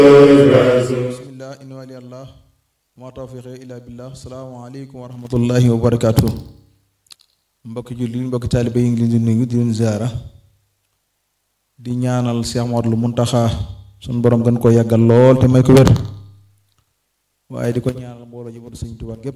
bismillah in wali allah ma tawfiqe illa billah salaamaaleykum wa rahmatullahi wa barakaatu mbokki julli mbokki taalibe yi ngi leen di nuyu di leen ziara di ñaanal Cheikh Mouhamadoul Mountakha suñu borom gën koo yàggal lool te may ko wér waaye di ko ñaanal mbooloo ji batu Sëñ Tuubaa gépp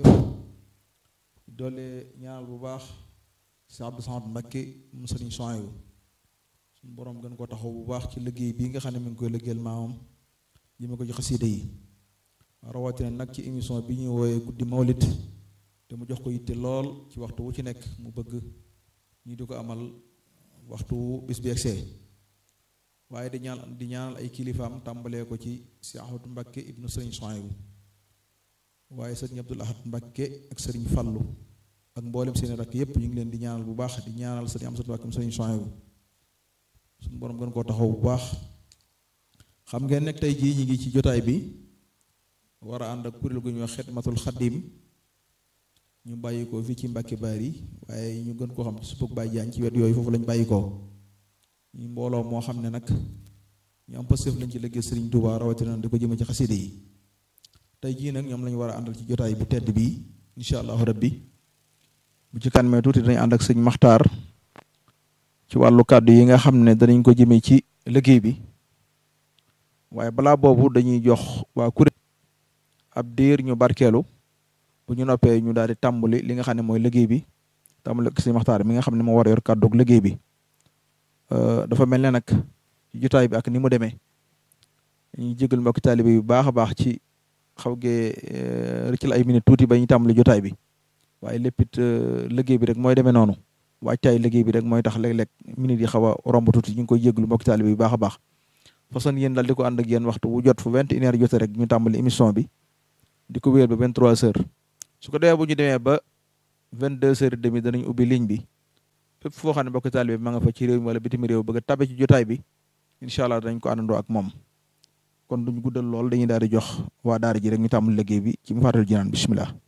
doole ñaanal bu baax Cheikh Abdou Samad Mbacké mu Sëriñ Souhaïbou suñu borom gën koo taxaw bu baax ci liggéey bii nga xam ne mi ngi koy liggéeyal maamam jëme ko ci xasiida yi rawatina nag ci émission bi ñuy wooyee guddi mawlit te mu jox ko yitte lool ci waxtu wu ci nekk mu bëgg ñu di ko amal waxtu wu bis bi egsee waaye di ñaan di ñaanal ay kilifaam tàmbalee ko ci si Ahmadu Mbakke ibnu sëriñ Souhaïbou waaye sëriñ Abdul Ahad Mbakke ak sëriñ Fallu ak mboolem seeni rakk yépp ñu ngi leen di ñaanal bu baax di ñaanal sëriñ Amsatu Mbakke sëriñ Souhaïbou suñu borom gën koo taxaw bu baax xam ngeen nekk tey jii ñi ngi ci jotaay bi war a ànd ak kuréel gu ñuy wax xidmatul xaddim ñu bàyyi ko fii ci Mbàkke Bari waaye ñu gën koo xam ci supug Baay Jaañ ci wet yooyu foofu lañ bàyyi ko ñu mbooloo moo xam ne nag ñu am pastéef lañ ci liggéey Sëriñ Tuubaa rawatina di ko jëme ci xaside yi tey jii nag ñoom lañu war a àndal ci jotaay bu tedd bi insha allahu rabbi bu ci kanmee tuuti dañu ànd ak sëñ Maxtaar ci wàllu kàddu yi nga xam ne danañ ko jëmee ci liggéey bi waaye balaa boobu dañuy jox waa kuréel ab diir ñu barkeelu bu ñu noppee ñu daal di tàmbali li nga xam ne mooy liggéey bi tàmbali ak si maxtaar mi nga xam ne moo war a yor kàddu ak liggéey bi dafa mel ne nag ci jotaay bi ak ni mu demee ñu jégal mbokki taalibe yu baax a baax ci xaw gee rëccal ay minute tuuti ba ñu tàmbali jotaay bi waaye lépp it liggéey bi rek mooy demee noonu waajtaay liggéey bi rek mooy tax léeg-léeg minute yi xaw a romb tuuti ñu ngi koy jégalu mbokki taalibe yu baax a baax façon yéen daal di ko ànd ak yéen waxtu wu jot fu vingt et une heures jotee rek ñu tàmbali émission bi di ko wéer ba vingt trois heures su ko defee bu ñu demee ba vingt deux heures et demi danañ ubbi ligne bi fépp foo xam ne mbokk taalibe bi ma nga fa ci réew mi wala bitim réew bëgg a tabe ci jotaay bi incha allah danañ ko àndandoo ak moom kon duñ guddal lool dañuy daal di jox waa daara ji rek ñu tàmbali liggéey bi ci mu fàttali jinaan bismillah